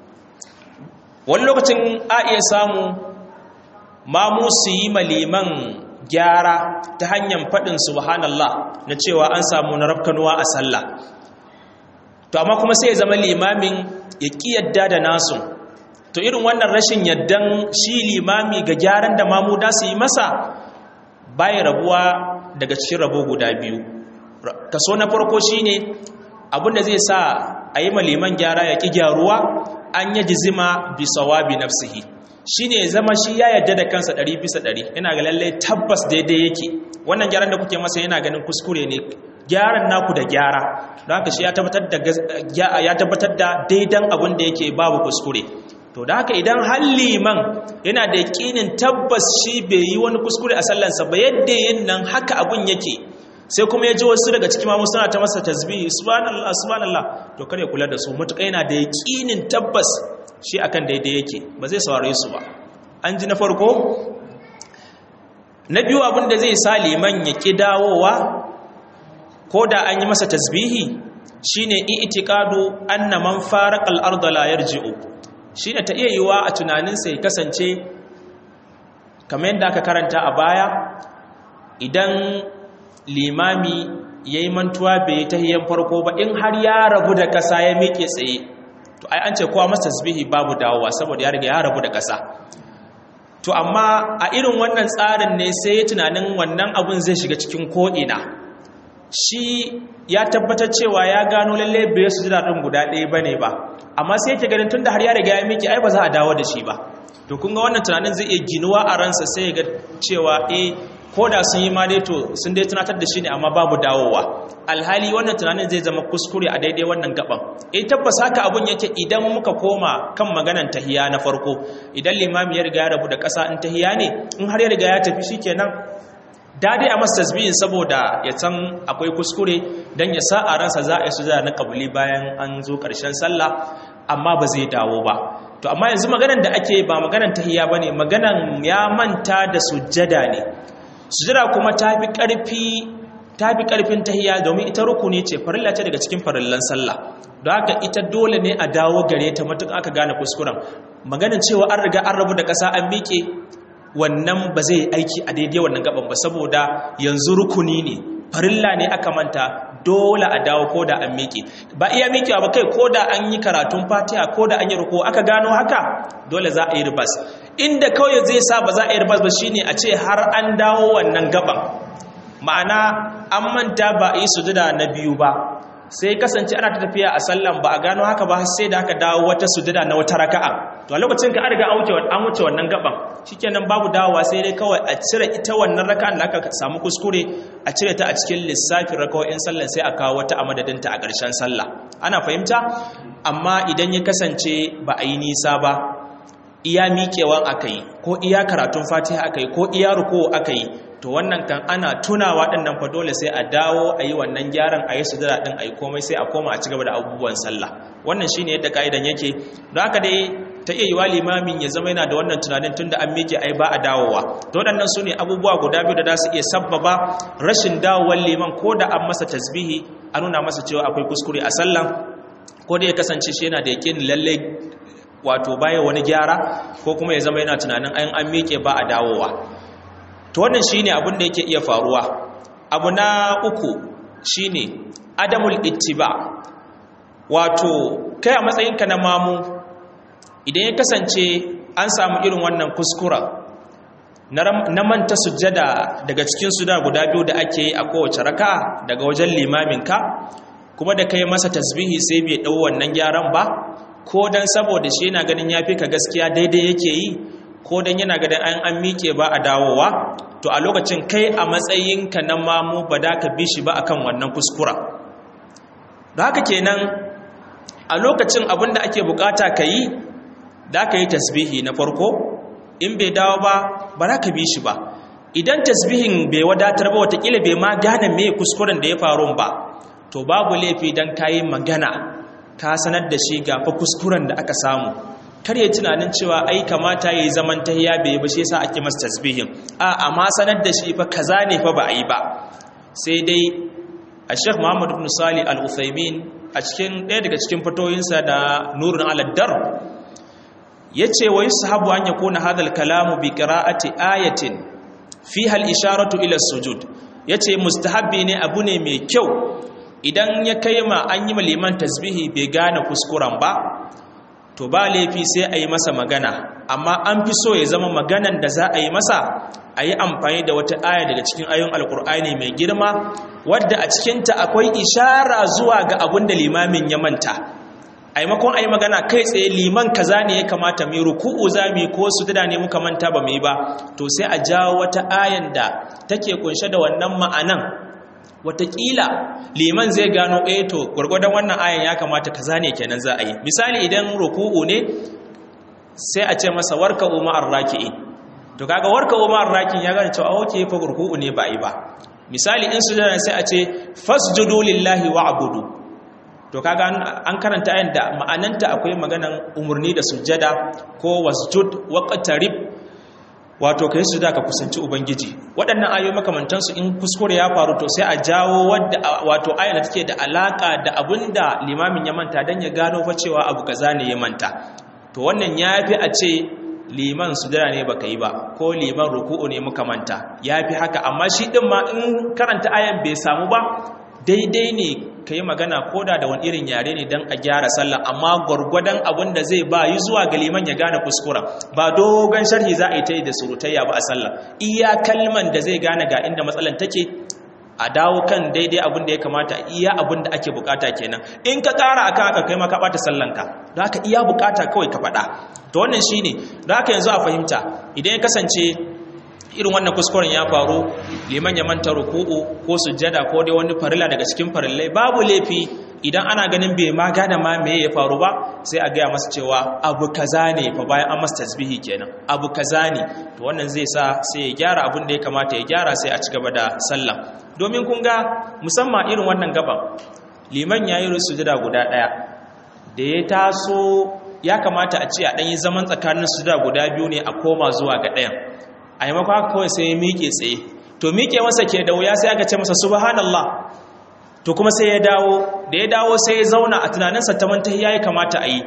Speaker 1: wani lokacin a iya samu mamu su yi maliman gyara ta hanyar faɗin subhanallah na cewa an samu na rafkanuwa a sallah to amma kuma sai ya zama limamin ya ƙi yadda da nasu to irin wannan rashin yaddan shi limami ga gyaran da mamu da su yi masa baya rabuwa daga cikin rabo guda biyu kaso na farko shine abinda zai sa a yi liman gyara ya ƙi gyaruwa an yi jizima bi sawabi nafsihi shine ya zama shi ya yadda da kansa ɗari bisa ɗari yana ga lallai tabbas daidai yake wannan gyaran da kuke masa yana ganin kuskure ne gyaran naku da gyara don haka shi ya tabbatar da daidan abin da yake babu kuskure to da haka idan har liman yana da yakinin tabbas shi bai yi wani kuskure a sallansa ba yadda yin nan haka abin yake sai kuma ya ji wasu daga cikin mamu suna ta masa tasbihi subhanallah subhanallah to kare kula da su mutuka yana da yakinin tabbas shi akan daidai yake ba zai saurare su ba an ji na farko na biyu abin da zai sa liman ya ƙi dawowa ko da an yi masa tasbihi shine i'tiqadu anna man faraqa al-ardh la yarji'u shine ta iya yiwa a tunaninsa ya kasance kamar yadda aka karanta a baya idan limami yayi mantuwa bai tahiyan farko ba in har ya rabu da kasa ya miƙe tsaye to ai an ce kowa masa tasbihi babu dawowa saboda ya riga ya rabu da kasa to amma a irin wannan tsarin ne sai ya tunanin wannan abun zai shiga cikin ko'ina shi ya tabbatar cewa ya gano lalle bai su jira ɗin guda ɗaya ba ne ba amma sai yake ganin tun da har ya riga ya miki ai ba za a dawo da shi ba to kun ga wannan tunanin zai iya ginuwa a ransa sai ya ga cewa eh ko da sun yi ma dai to sun dai tunatar da shi ne amma babu dawowa alhali wannan tunanin zai zama kuskure a daidai wannan gaban eh tabbas haka abun yake idan muka koma kan maganan tahiya na farko idan limami ya riga ya rabu da ƙasa in tahiya ne in har ya riga ya tafi shikenan dade a masa tasbihin saboda ya san akwai kuskure dan ya sa a ransa za a yi sujada na kabuli bayan an zo ƙarshen sallah amma ba zai dawo ba to amma yanzu maganan da ake ba maganan tahiya bane maganan ya manta da sujjada ne sujjada kuma tafi ƙarfi tafi ƙarfin tahiya domin ita rukuni ce farilla ce daga cikin farillan sallah don haka ita dole ne a dawo gare ta matuƙa aka gane kuskuren maganin cewa an riga an rabu da ƙasa an miƙe wannan ba zai aiki a daidai wannan gaban ba saboda yanzu rukuni ne farilla ne aka manta dole a dawo ko da an miƙe ba iya miƙewa ba kai ko da an yi karatun fatiha ko da an yi ruko aka gano haka dole za a yi ribas inda kawai zai sa ba za a yi ribas ba shine a ce har an dawo wannan gaban ma'ana an manta ba a yi sujada na biyu ba sai kasance ana ta tafiya a sallan ba a gano haka ba sai da aka dawo wata sujada na wata raka'a to a lokacin ka an riga an wuce wannan gaban shikenan babu dawowa sai dai kawai a cire ita wannan raka'an da aka samu kuskure a cire ta a cikin lissafin raka'o'in sallan sai a kawo wata a madadinta a ƙarshen sallah ana fahimta amma idan ya kasance ba a yi nisa ba iya miƙewan aka yi ko iya karatun fatiha aka yi ko iya ruko aka yi to wannan kan ana tunawa ɗin nan fa dole sai a dawo a yi wannan gyaran a yi sujada ɗin a yi komai sai a koma a ci gaba da abubuwan sallah wannan shine yadda ka'idan yake don haka dai ta iya yiwa limamin ya zama yana da wannan tunanin tunda an miƙe ai ba a dawowa to waɗannan su ne abubuwa guda biyu da za su iya sabbaba rashin dawowar liman ko da an masa tasbihi a nuna masa cewa akwai kuskure a sallan ko da ya kasance shi yana da yakin lallai wato baya wani gyara ko kuma ya zama yana tunanin an an miƙe ba a dawowa to wannan shine abin da yake iya faruwa abu na uku shine adamul ittiba wato kai a matsayinka na mamu idan ya kasance an samu irin wannan kuskura na manta sujjada daga cikin suda guda biyu da ake yi a kowace raka daga wajen limaminka kuma da kai masa tasbihi sai bai ɗau wannan gyaran ba ko dan saboda shi yana ganin yafi ka gaskiya daidai yake yi ko dan yana ganin an an miƙe ba a dawowa to a lokacin kai a matsayinka na mamu ba da ka bi shi ba akan wannan kuskura da haka kenan a lokacin abin da ake bukata ka yi da ka yi tasbihi na farko in bai dawo ba ba za ka bi shi ba idan tasbihin bai wadatar ba watakila bai ma gane me kuskuren da ya faru ba to babu laifi don ka yi magana ka sanar da shi ga fa kuskuren da aka samu kar ya tunanin cewa ai kamata ya yi zaman tahiya bai ba shi yasa ake masa tasbihin a amma sanar da shi fa kaza ne fa ba a yi ba sai dai a sheikh muhammad ibn salih al-uthaymin a cikin ɗaya daga cikin fatoyinsa da nurun aladdar ya ce wa yi sahabu an ya kona hadal kalamu bi ƙira'ati ayatin fi hal isharatu ila sujud ya ce mustahabbi ne abu ne mai kyau idan ya kai ma an yi maliman tasbihi bai gane kuskuren ba to ba laifi sai a yi masa magana amma an fi so ya zama maganan da za a yi masa a yi amfani da wata aya daga cikin ayon alkur'ani mai girma wadda a cikinta akwai ishara zuwa ga abin da limamin ya manta a maimakon a yi magana kai tsaye liman kaza ne ya kamata mai ruku'u za mu yi ko su da ne muka manta ba mu yi ba to sai a jawo wata ayan da take kunshe da wannan ma'anan watakila liman zai gano eh to gwargwadon wannan ayan ya kamata kaza ne kenan za a yi misali idan ruku'u ne sai a ce masa warka umar raki'i to kaga warka umar raki'in ya gane cewa okay fa ruku'u ne ba yi ba misali in sujada sai a ce fasjudu lillahi wa'budu to kaga an karanta ayan da ma'ananta akwai maganan umurni da sujjada ko wasjud waqtarib wato kai sujada ka kusanci ubangiji waɗannan ayoyi makamantan su in kuskure ya faru to sai a jawo wadda wato ayan da take da alaka da abinda limamin ya manta dan ya gano fa cewa abu kaza ne ya manta to wannan yafi a ce liman sujada ne baka yi ba ko liman ruku'u ne muka manta yafi haka amma shi din ma in karanta ayan bai samu ba daidai ne ka yi magana koda da wani irin yare ne don a gyara sallah amma gwargwadon abin da zai ba yi zuwa ga liman ya gane kuskura ba dogon sharhi za a yi ta yi da surutayya ba a sallah iya kalman da zai gane ga inda matsalan take a dawo kan daidai abin da ya kamata iya abin da ake bukata kenan in ka kara akan haka kai ma ka bata sallanka don haka iya bukata kawai ka faɗa to wannan shine don haka yanzu a fahimta idan ya kasance irin wannan kuskuren ya faru liman ya manta ruku'u ko sujjada ko dai wani farilla daga cikin farillai babu laifi idan ana ganin bai ma gane ma me ya faru ba sai a gaya masa cewa abu kaza ne fa bayan an masa tasbihi kenan abu kaza ne to wannan zai sa sai ya gyara abin da ya kamata ya gyara sai a ci gaba da sallah domin kun ga musamman irin wannan gaban liman ya yi sujjada guda ɗaya da ya taso ya kamata a ce a ɗanyi zaman tsakanin sujjada guda biyu ne a koma zuwa ga ɗayan a yi maka kawai sai ya miƙe tsaye to miƙe masa ke da wuya sai aka ce masa subhanallah to kuma sai ya dawo da ya dawo sai ya zauna a tunaninsa ta manta ya yi kamata a yi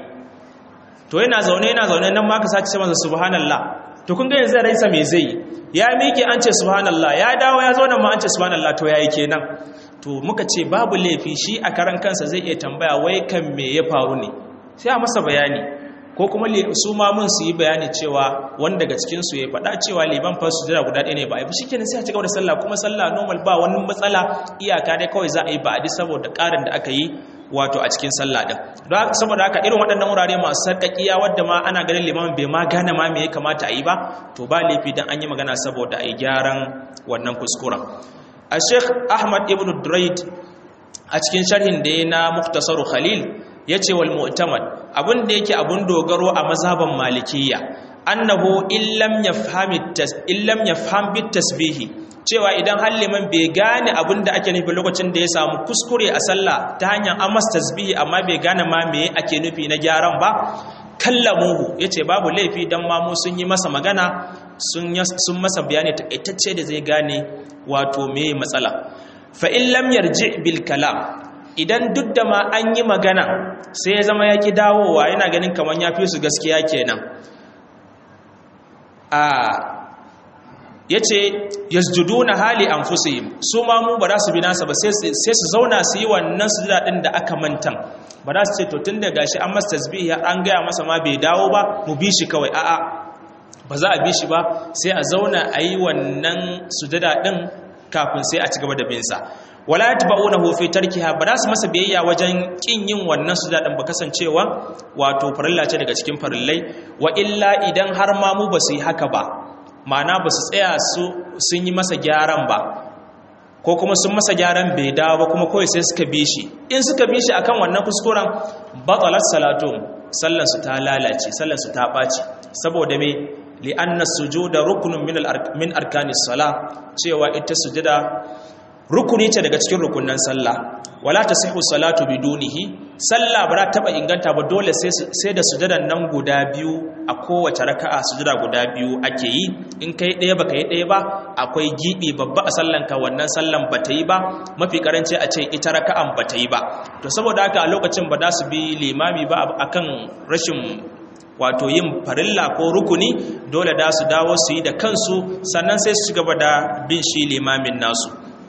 Speaker 1: to yana zaune yana zaune nan ma ka sace ce masa subhanallah to kun ga yanzu raisa me zai ya miƙe an ce subhanallah ya dawo ya zauna ma an ce subhanallah to yayi kenan to muka ce babu laifi shi a karan kansa zai iya tambaya wai kan me ya faru ne sai a masa bayani ko kuma su ma mun su yi bayani cewa wanda daga cikin su ya faɗa cewa liman fa sujada guda ɗaya ne ba a yi shikenan sai a cigaba da sallah kuma sallah normal ba wani matsala iyaka dai kawai za a yi ba'adi saboda ƙarin da aka yi wato a cikin sallah din don saboda haka irin waɗannan wurare masu sarƙaƙiya wadda ma ana ganin liman bai ma gane ma me ya kamata a yi ba to ba laifi dan an yi magana saboda a yi gyaran wannan kuskuren a sheikh ahmad ibn duraid a cikin sharhin da ya na muktasaru khalil ya ce wal mu'tamad abin da yake abun dogaro a mazhaban malikiyya annahu illam yafham illam yafham bit tasbihi cewa idan har liman bai gane abin da ake nufi lokacin da ya samu kuskure a sallah ta hanyar amas tasbihi amma bai gane ma me ake nufi na gyaran ba kallamuhu yace babu laifi dan mamu sun yi masa magana sun sun masa bayani takaitacce da zai gane wato me matsala fa in lam yarji bil kalam idan duk da ma an yi magana sai ya zama ya ki dawowa yana ganin kamar ya fi su gaskiya kenan a ya ce yasjuduna hali anfusihim su ma mu ba za su bi nasa ba sai su zauna su yi wannan sujada din da aka mantan ba za su ce to tun da gashi an masa tasbihi an gaya masa ma bai dawo ba mu bi shi kawai a'a ba za a bi shi ba sai a zauna a yi wannan sujada din kafin sai a ci gaba da bin sa wala yatba'unahu fi tarkiha ba za su masa biyayya wajen kin yin wannan sujada din ba kasancewa wato farilla ce daga cikin farillai wa illa idan har ma mu ba su yi haka ba ma'ana ba su tsaya su sun yi masa gyaran ba ko kuma sun masa gyaran bai dawo ba kuma kawai sai suka bi shi in suka bi shi akan wannan kuskuren batalat salatun sallan su ta lalace sallan su ta ɓaci saboda me li'anna sujuda rukunun min min arkanis sala cewa ita sujada rukuni ce daga cikin rukunan sallah wala tasihu salatu bidunihi sallah ba za ta taba inganta ba dole sai da sujadan nan guda biyu a kowace raka'a sujada guda biyu ake yi in kai ɗaya baka yi ɗaya ba akwai gibi babba a sallan ka wannan sallan ba ta yi ba mafi karanci a ce ita raka'an ba ta yi ba to saboda haka a lokacin ba za su bi limami ba akan rashin wato yin farilla ko rukuni dole da su dawo su yi da kansu sannan sai su ci gaba da bin shi limamin nasu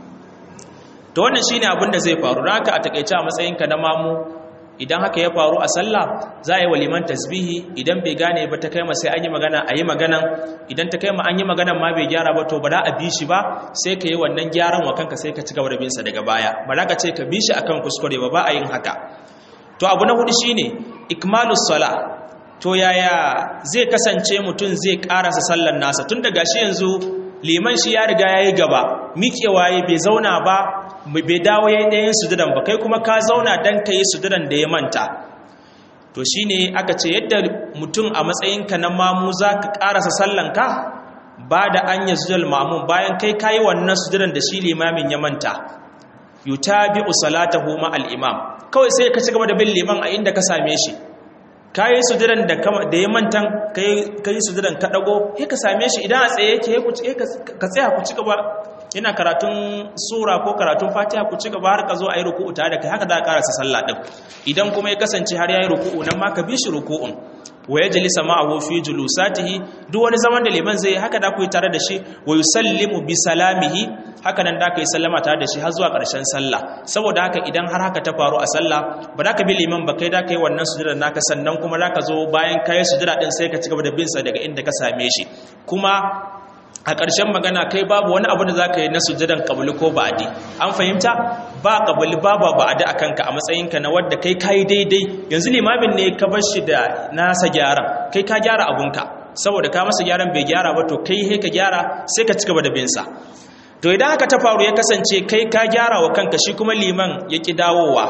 Speaker 1: to wannan shine abin da zai faru haka a takeice a matsayinka na mamu idan haka ya faru a sallah za a yi waliman tasbihi idan bai gane ba ta kai sai an yi magana a yi magana idan ta kai ma an yi magana ma bai gyara ba to ba za a bi shi ba sai ka yi wannan gyaran wa kanka sai ka ci gaba da bin sa daga baya ba za ka ce ka bi shi akan kuskure ba ba a yin haka to abu na hudu shine ikmalus sala to yaya zai kasance mutum zai karasa sallar nasa tun daga shi yanzu liman shi ya riga ya yi gaba miƙewa ya bai zauna ba bai dawo ya yi ɗayan sujudan ba kai kuma ka zauna don ka yi sujudan da ya manta to shi ne aka ce yadda mutum a matsayinka na mamu za ka ƙarasa sallanka ba da an yi sujudal mamun bayan kai ka yi wannan sujudan da shi limamin ya manta yuta bi usalatahu ma al-imam kawai sai ka ci gaba da bin liman a inda ka same shi ka yi sujudan da ya mantan ka yi sujudan ka ɗago ya ka same shi idan a tsaye yake ka tsaya ku ci gaba yana karatun sura ko karatun fatiha ku ci gaba har ka zo a yi ruku'u tare da kai haka za a karasa sallah ɗin idan kuma ya kasance har ya yi ruku'u nan ma ka bi shi ruku'un wa ya jalisa ma'ahu fi julusatihi duk wani zaman da liman zai haka da ku yi tare da shi wa yusallimu bi salamihi haka nan da ka yi sallama tare da shi har zuwa ƙarshen sallah saboda haka idan har haka ta faru a sallah ba da ka bi liman ba kai da ka yi wannan sujudar naka sannan kuma da ka zo bayan ka yi sujudar din sai ka ci gaba da bin sa daga inda ka same shi kuma a ƙarshen magana kai babu wani abu da za ka yi na sujadan kabuli ko ba'adi an fahimta ba kabuli ba ba ba'adi a kanka a matsayinka na wadda kai ka yi daidai yanzu limamin ne ka bar shi da nasa gyaran kai ka gyara abunka saboda ka masa gyaran bai gyara ba to kai he ka gyara sai ka ci gaba da bin sa to idan haka ta faru ya kasance kai ka gyara wa kanka shi kuma liman ya ki dawowa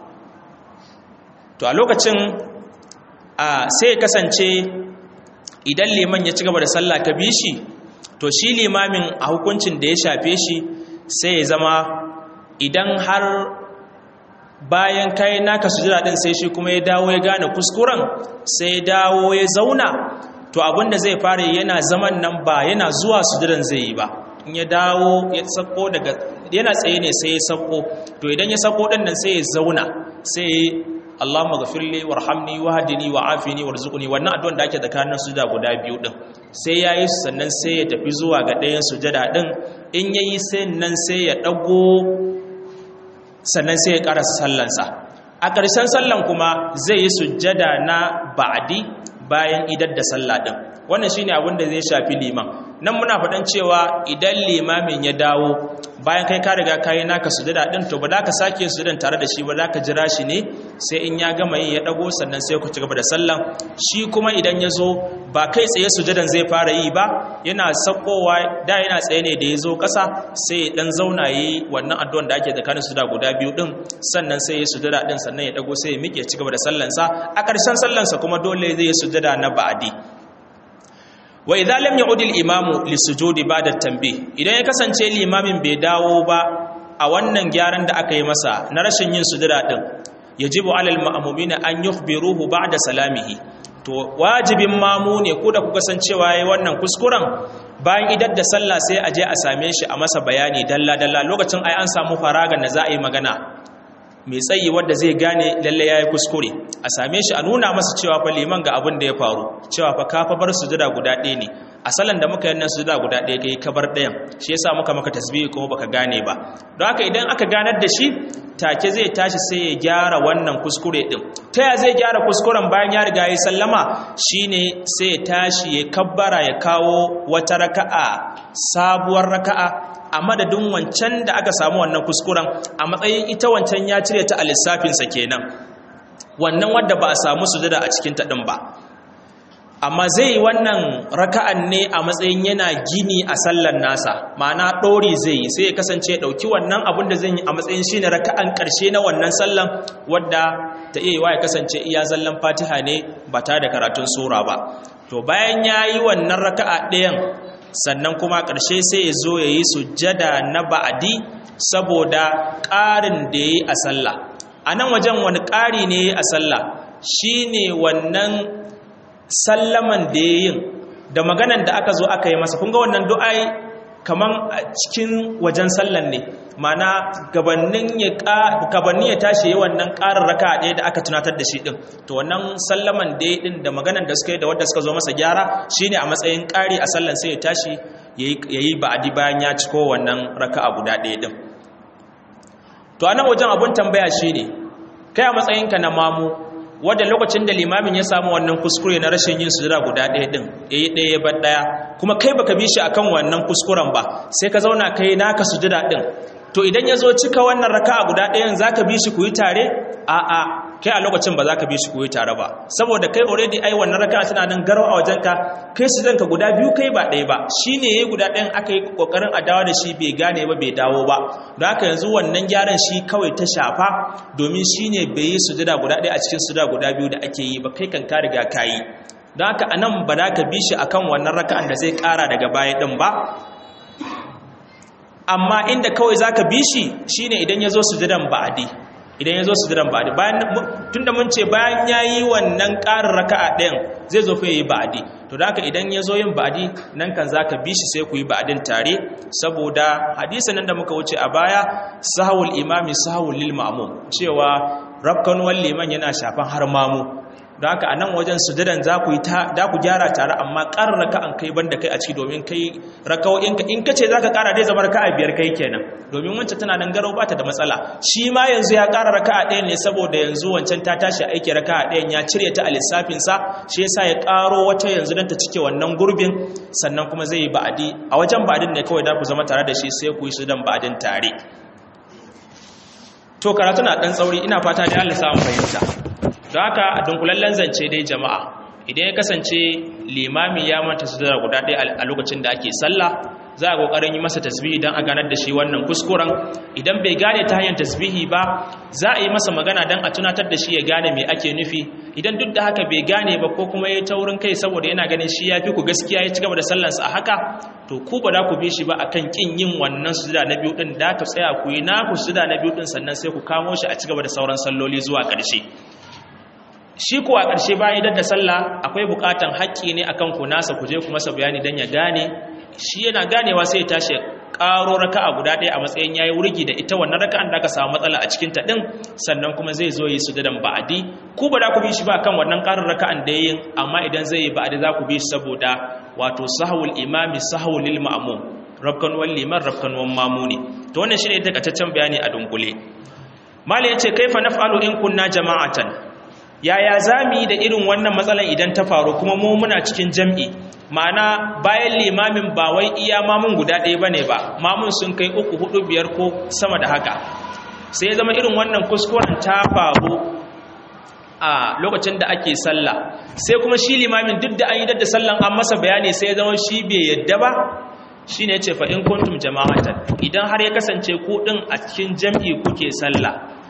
Speaker 1: to a lokacin sai ya kasance idan liman ya ci gaba da sallah ka bi shi to shi limamin a hukuncin da ya shafe shi sai ya zama idan har bayan kai naka sujada din sai shi kuma ya dawo ya gane kuskuren sai ya dawo ya zauna to abinda zai fara yana zaman nan ba yana zuwa sujudan zai yi ba in ya dawo ya sako daga yana tsaye ne sai ya sako to idan ya sako din nan sai ya zauna sai Allahumma ghafirli warhamni wahdini wa'afini warzuqni wannan addu'an da ake tsakanin sujada guda biyu din sai yayi sannan sai ya tafi zuwa ga ɗayan sujada din in yayi sai nan sai ya dago sannan sai ya karasa sallansa a ƙarshen sallan kuma zai yi sujada na ba'di bayan idar da sallah din wannan shine abin da zai shafi liman nan muna faɗan cewa idan limamin ya dawo bayan kai ka riga kayi naka sujada din to ba za ka sake sujadan tare da shi ba za ka jira shi ne sai in ya gama yi ya dago sannan sai ku ci gaba da sallan shi kuma idan ya zo ba kai tsaye sujadan zai fara yi ba yana sakowa da yana tsaye ne da ya zo ƙasa sai ya dan zauna yi wannan addu'an da ake tsakanin sujada guda biyu din sannan sai ya sujada din sannan ya dago sai ya miƙe ci gaba da sallansa a ƙarshen sallansa kuma dole zai yi sujada na ba'adi wa idza lam ya'ud al-imamu lis-sujudi ba'da tanbih idan ya kasance limamin bai dawo ba a wannan gyaran da aka yi masa na rashin yin sujada din yajibu 'alal ma'mumina an yukhbiruhu ba'da salamihi to wajibin mamu ne ko da kuka san cewa yayi wannan kuskuren bayan idar da sallah sai a je a same shi a masa bayani dalla dalla lokacin ai an samu faragan da za a yi magana mai tsayi wadda zai gane lalle ya yi kuskure a same shi a nuna masa cewa fa liman ga abin da ya faru cewa fa ka fa bar sujada guda ɗaya ne a salon da muka yi nan sujada guda ɗaya kai ka bar ɗayan shi yasa muka maka tasbihi kuma baka gane ba don haka idan aka ganar da shi take zai tashi sai ya gyara wannan kuskure din ta ya zai gyara kuskuren bayan ya riga ya sallama shine sai ya tashi ya kabbara ya kawo wata raka'a sabuwar raka'a a madadin wancan da aka samu wannan kuskuren a matsayin ita wancan ya cire ta a lissafinsa kenan wannan wadda ba a samu sujada a cikin taɗin ba amma zai yi wannan raka'an ne a matsayin yana gini a sallan nasa ma'ana ɗori zai yi sai ya kasance ya ɗauki wannan abin da zai yi a matsayin shi ne raka'an ƙarshe na wannan sallan wadda ta iya yiwa ya kasance iya zallan fatiha ne ba ta da karatun sura ba to bayan ya yi wannan raka'a ɗayan sannan kuma ƙarshe sai ya zo ya yi sujjada na ba'adi saboda ƙarin da ya yi a sallah a nan wajen wani ƙari ne ya yi a sallah shi ne wannan sallaman da ya yin da maganan da aka zo aka yi masa kunga wannan du'ai kaman a cikin wajen sallan ne mana gabanin ya tashi yi wannan ƙarin raka ɗaya da aka tunatar da shi ɗin to wannan sallaman da ya ɗin da maganan da suka yi da wadda suka zo masa gyara shine a matsayin ƙari a sallan sai ya tashi ya yi ba'adi bayan ya ciko wannan raka a guda ɗaya ɗin to a nan wajen abun tambaya shine kai a matsayinka na mamu wadda lokacin da limamin ya samu wannan kuskure na rashin yin sujada guda ɗaya ɗin ya yi ɗaya ban ɗaya kuma kai baka bi shi akan wannan kuskuren ba sai ka zauna kai naka sujada ɗin to idan ya zo cika wannan raka'a guda ɗayan za ka bi shi ku yi tare a'a kai a lokacin ba za ka bi shi ku yi tare ba saboda kai already ai wannan raka'a tana nan garau a wajenka kai sujadanka guda biyu kai ba ɗaya ba shi ne ya yi guda ɗayan aka yi ƙoƙarin a dawo da shi bai gane ba bai dawo ba don haka yanzu wannan gyaran shi kawai ta shafa domin shi ne bai yi sujada guda ɗaya a cikin sujada guda biyu da ake yi ba kai kan ka riga ka yi don haka anan ba za ka bi shi akan wannan raka'an da zai ƙara daga baya ɗin ba amma inda kawai za ka bi shi shi ne idan ya zo sujudan ba'adi idan ya zo sujudan ba'adi tun da mun ce bayan ya yi wannan ƙarin raka'a ɗayan zai zo fa ya yi ba'adi to da haka idan ya zo yin ba'adi nan kan za ka bi shi sai ku yi ba'adin tare saboda hadisa nan da muka wuce a baya sahawul imami sahawul lil ma'mum cewa rafkanuwar liman yana shafan har mamu don haka a nan wajen sujadan za ku ku gyara tare amma ƙarar raka an kai banda kai a ciki domin kai rakawo'inka in ka ce za ka ƙara dai zama raka a biyar kai kenan domin wancan tana nan garau bata da matsala shi ma yanzu ya ƙara raka a ɗayan ne saboda yanzu wancan ta tashi aiki raka a ɗayan ya cire ta a lissafinsa shi yasa ya ƙaro wata yanzu don ta cike wannan gurbin sannan kuma zai yi ba'adi a wajen ba'adin ne kawai da ku zama tare da shi sai ku yi sudan ba'adin tare to karatu na ɗan tsauri ina fata da Allah samu fahimta don haka a dunkulallen zance dai jama'a idan ya kasance limami ya manta su da guda ɗaya a lokacin da ake sallah za a ƙoƙarin yi masa tasbihi don a ganar da shi wannan kuskuren idan bai gane ta hanyar tasbihi ba za a yi masa magana don a tunatar da shi ya gane me ake nufi idan duk da haka bai gane ba ko kuma ya taurin kai saboda yana ganin shi ya fi ku gaskiya ya ci gaba da sallansa a haka to ku ba za ku bi shi ba akan kin yin wannan sujuda na biyu din da ka tsaya ku yi naku sujuda na biyu din sannan sai ku kamo shi a ci gaba da sauran salloli zuwa ƙarshe shi kuwa ƙarshe bayan idan da sallah akwai buƙatan haƙƙi ne akan ku nasa ku je ku masa bayani dan ya gane shi yana ganewa sai ya tashi ƙaro raka'a guda ɗaya a matsayin yayi wurgi da ita wannan raka'an da aka samu matsala a cikin ta din sannan kuma zai zo yi sujudan ba'adi ku ba da ku bi shi ba kan wannan ƙarin raka'an da yayin amma idan zai yi ba'adi za ku bi shi saboda wato sahwul imami sahwul lil ma'mum rabkanuwan liman rabkanuwan mamuni to wannan shine takaitaccen bayani a dunkule malai yace kaifa naf'alu in kunna jama'atan yaya zamu yi da irin wannan matsalan idan ta faru kuma mu muna cikin jam'i ma'ana bayan limamin ba wai iya mamun guda ɗaya bane ba mamun sun kai uku hudu biyar ko sama da haka sai zama irin wannan kuskuren ta faru a lokacin da ake sallah sai kuma shi limamin duk da an yi da sallan an masa bayani sai zama shi bai yadda ba shi ne ce fa'in kuntum jama'atan idan har ya kasance kuɗin a cikin jam'i kuke sallah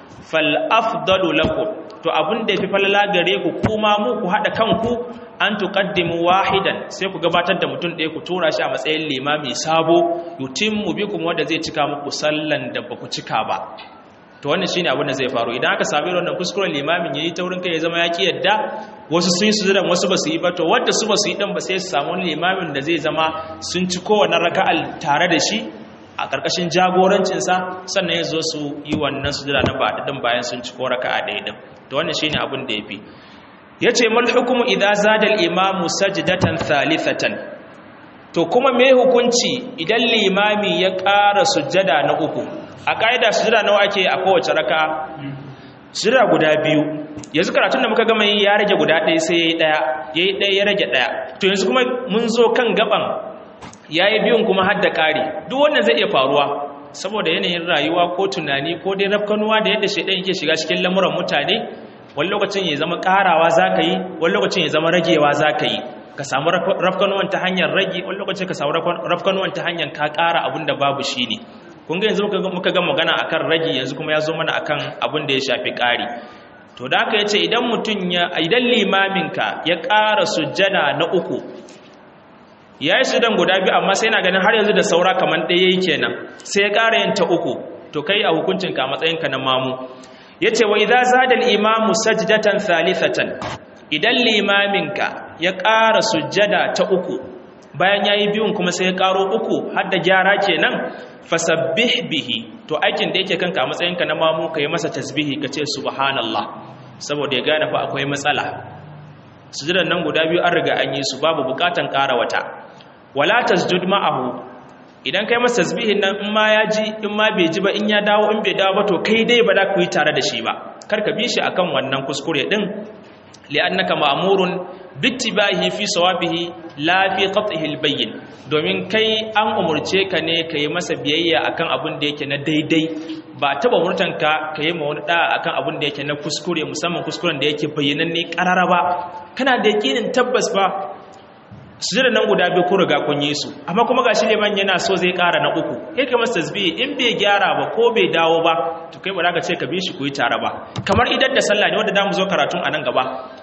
Speaker 1: fal'afdalu lakum to abin da ya fi falala gare ku kuma mu ku haɗa kanku an tuqaddimu wahidan sai ku gabatar da mutum ɗaya ku tura shi a matsayin limami sabo yutimmu bikum wanda zai cika muku sallan da ba ku cika ba to wannan shine abin da zai faru idan aka sami wannan kuskuren limamin yayi taurin kai ya zama ya ki yadda wasu sun yi sujudan wasu ba su yi ba to wanda su ba su yi din ba sai su samu limamin da zai zama sun ci kowane raka'al tare da shi a ƙarƙashin jagorancinsa sannan ya zo su yi wannan sujuda na ba din bayan sun ci ko raka'a ɗaya din to wannan shine abin da yafi yace mal hukumu idza zada al imamu sajdatan thalithatan to kuma me hukunci idan limami ya ƙara sujjada na uku a ƙa'ida sujjada nawa ake a kowace raka sujjada guda biyu yanzu karatun da muka gama yi ya rage guda ɗaya sai yayi ɗaya yayi ɗaya ya rage ɗaya to yanzu kuma mun zo kan gaban yayi biyun kuma har da ƙari duk wannan zai iya faruwa saboda yanayin rayuwa ko tunani ko dai rafkanuwa da yadda shaidan yake shiga cikin lamuran mutane wani lokacin ya zama ƙarawa za ka yi wani lokacin ya zama ragewa za ka yi ka samu rafkanuwan ta hanyar rage wani lokacin ka samu rafkanuwan ta hanyar ka ƙara abin da babu shi ne kun ga yanzu muka ga magana akan rage yanzu kuma ya zo mana akan abin da ya shafi ƙari to da aka yace idan mutum ya idan limaminka ya ƙara sujjada na uku ya yi sudan guda biyu amma sai na ganin har yanzu da saura kamar ɗaya yi kenan sai ya ƙara yin ta uku to kai a hukuncinka a matsayinka na mamu ya ce wa idan zadal imamu sajdatan thalithatan idan limaminka ya ƙara sujjada ta uku bayan ya yi biyun kuma sai ya ƙaro uku har da gyara kenan fasabbih bihi to aikin da yake kanka a matsayinka na mamu ka yi masa tasbihi ka ce subhanallah saboda ya gane fa akwai matsala sujudan nan guda biyu an riga an yi su babu bukatan ƙara wata wala tasjud ma'ahu idan kai masa tasbihin nan in ma ya ji in ma bai ji ba in ya dawo in bai dawo ba to kai dai ba za ku yi tare da shi ba kar ka bi shi akan wannan kuskure din li'annaka ma'murun bittibahi fi sawabihi la fi qat'ihi albayyin domin kai an umurce ka ne ka yi masa biyayya akan abin da yake na daidai ba taba murtanka ka yi ma wani da akan abin da yake na kuskure musamman kuskuren da yake bayyananne karara ba kana da yakinin tabbas ba sujada nan guda biyu kun riga kun yi su amma kuma gashi liman yana so zai ƙara na uku kai ka masa tasbihi in bai gyara ba ko bai dawo ba to kai ba za ka ce ka bi shi ku yi tare ba kamar idan da sallah ne wanda za mu zo karatun a nan gaba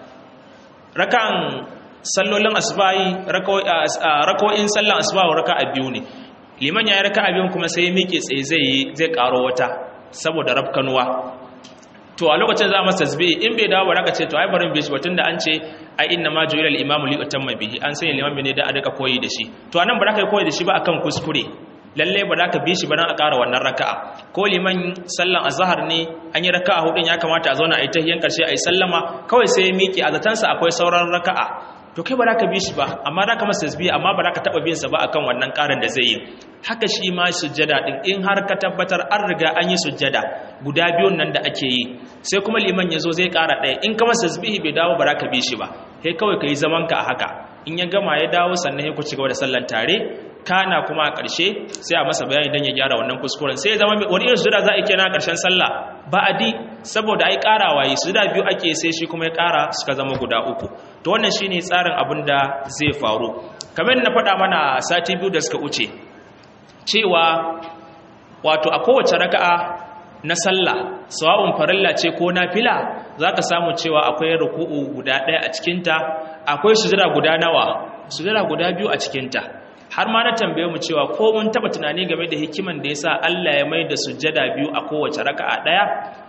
Speaker 1: rakan sallolin asbahi rako'in sallan asbahi raka a biyu ne liman ya yi raka a biyun kuma sai ya miƙe tsaye zai yi zai ƙaro wata saboda rafkanuwa to a lokacin za a masa tasbihi in bai dawo ba raka ce to ai barin bishi batun da an ce ai inna ma ju'ila al-imamu li utamma bihi an sanya liman ne da a rika koyi da shi to anan ba za ka yi koyi da shi ba akan kuskure lalle ba za ka bi shi ba dan a ƙara wannan raka'a ko liman sallan azhar ne an yi raka'a hudun ya kamata a zauna a yi tahiyyan karshe a yi sallama kawai sai ya miƙe a zatansa akwai sauran raka'a to kai ba za ka bi shi ba amma za ka masa tasbihi amma ba za ka taɓa bin sa ba akan wannan ƙarin da zai yi haka shi ma sujjada din in har ka tabbatar an riga an yi sujjada guda biyun nan da ake yi sai kuma liman ya zo zai ƙara ɗaya in ka masa tasbihi bai dawo ba za ka bi shi ba kai kawai ka yi zaman ka a haka in ya gama ya dawo sannan ya ku ci gaba da sallan tare kana kuma a ƙarshe sai a masa bayani don ya gyara wannan kuskuren sai ya zama wani irin sujada za a yi kenan a ƙarshen sallah ba a di saboda ai ƙarawa yi sujada biyu ake sai shi kuma ya ƙara suka zama guda uku to wannan shine tsarin abin da zai faru kamar na faɗa mana sati biyu da suka wuce cewa wato a kowace raka'a na sallah sawa'un farilla ce ko nafila zaka samu cewa akwai ruku'u guda ɗaya a cikinta akwai sujada guda nawa sujada guda biyu a cikinta har ma na tambaye mu cewa ko mun taba tunani game da hikiman da yasa Allah ya mai da sujjada biyu a kowace raka'a daya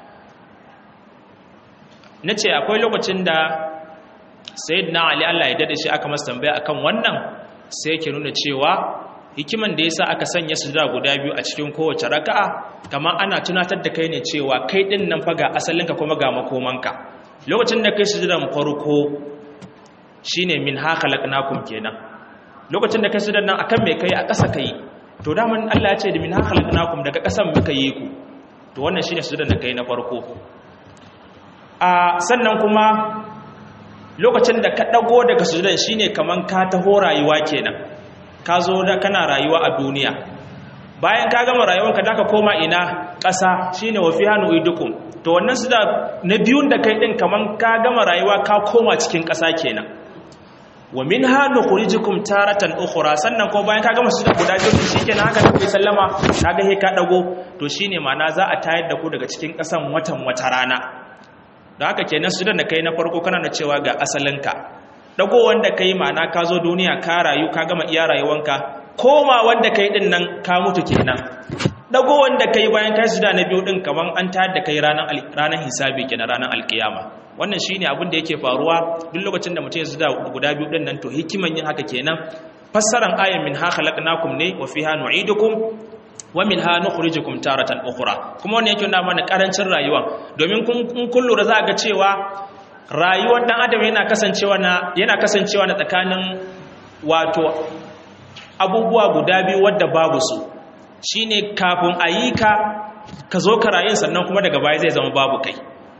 Speaker 1: nace akwai lokacin da sayyidina Ali Allah ya dade shi aka masa tambaya akan wannan sai yake nuna cewa hikiman da yasa aka sanya sujjada guda biyu a cikin kowace raka'a kamar ana tunatar da kai ne cewa kai din nan fa ga asalinka kuma ga makomanka lokacin da kai sujjadan farko shine min ha khalaqnakum kenan lokacin da ka su nan akan mai kai a ƙasa kai to daman Allah ya ce da min halaknakum daga ƙasan muka yi ku to wannan shine su da kai na farko a sannan kuma lokacin da ka dago daga sujudan shine kaman ka taho rayuwa kenan ka zo da kana rayuwa a duniya bayan ka gama rayuwanka da ka koma ina ƙasa shine wa fiha nu'idukum to wannan su da na biyun da kai din kaman ka gama rayuwa ka koma cikin ƙasa kenan wa minha nukhrijukum taratan ukhra sannan ko bayan ka gama su da guda biyu shikenan haka kai sallama kaga he ka dago to shine ma'ana za a tayar da ku daga cikin ƙasan watan wata rana da haka kenan su da kai na farko kana da cewa ga asalinka dago wanda kai ma'ana ka zo duniya ka rayu ka gama iya rayuwanka koma wanda kai din nan ka mutu kenan dago wanda kai bayan kai suda na biyu din kaman an tayar da kai ranar ranar hisabi kenan ranar alkiyama wannan shine abin da yake faruwa duk lokacin da mutum ya suda guda biyu din nan to hikiman yin haka kenan fassaran ayan min ha khalaqnakum ne wa fiha nu'idukum wa minha nukhrijukum taratan ukhra kuma wannan yake nuna mana karancin rayuwa domin kun kun lura za ga cewa rayuwar dan adam yana kasancewa na yana kasancewa na tsakanin wato abubuwa guda biyu wadda babu su shine kafin a yi ka ka zo ka rayu sannan kuma daga baya zai zama babu kai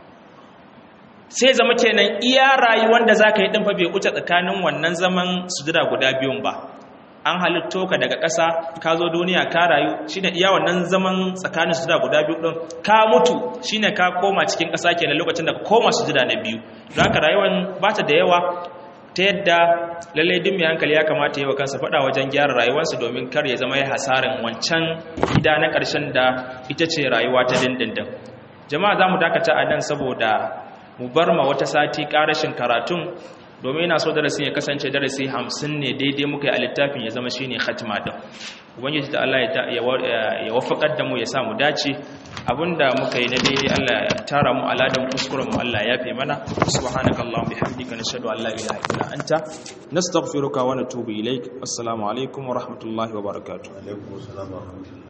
Speaker 1: sai zama kenan iya rayuwar da za ka yi ɗinfa bai wuce tsakanin wannan zaman sujira guda biyun ba an halitto ka daga ƙasa ka zo duniya ka rayu shine iya wannan zaman tsakanin sujira guda biyu ɗin ka mutu shine ka koma cikin ƙasa kenan lokacin da ka koma sujira na biyu don haka rayuwar ba ta da yawa ta yadda lallai duk mai hankali ya kamata yi wa kansa faɗa wajen gyara rayuwarsa domin kar ya zama ya hasarin wancan gida na ƙarshen da ita ce rayuwa ta dindindin jama'a za mu dakata a nan saboda mu bar ma wata sati ƙarashin karatun domin yana so darasin ya kasance darasi hamsin ne daidai muka yi a littafin ya zama shine khatima din ubangiji ta Allah ya wafakar da mu ya sa mu dace abinda muka yi na daidai Allah ya tara mu aladan kuskuren mu Allah ya yafe mana subhanakallahumma bihamdika nashhadu an la ilaha illa anta nastaghfiruka wa natubu ilaik assalamu alaikum wa rahmatullahi wa barakatuh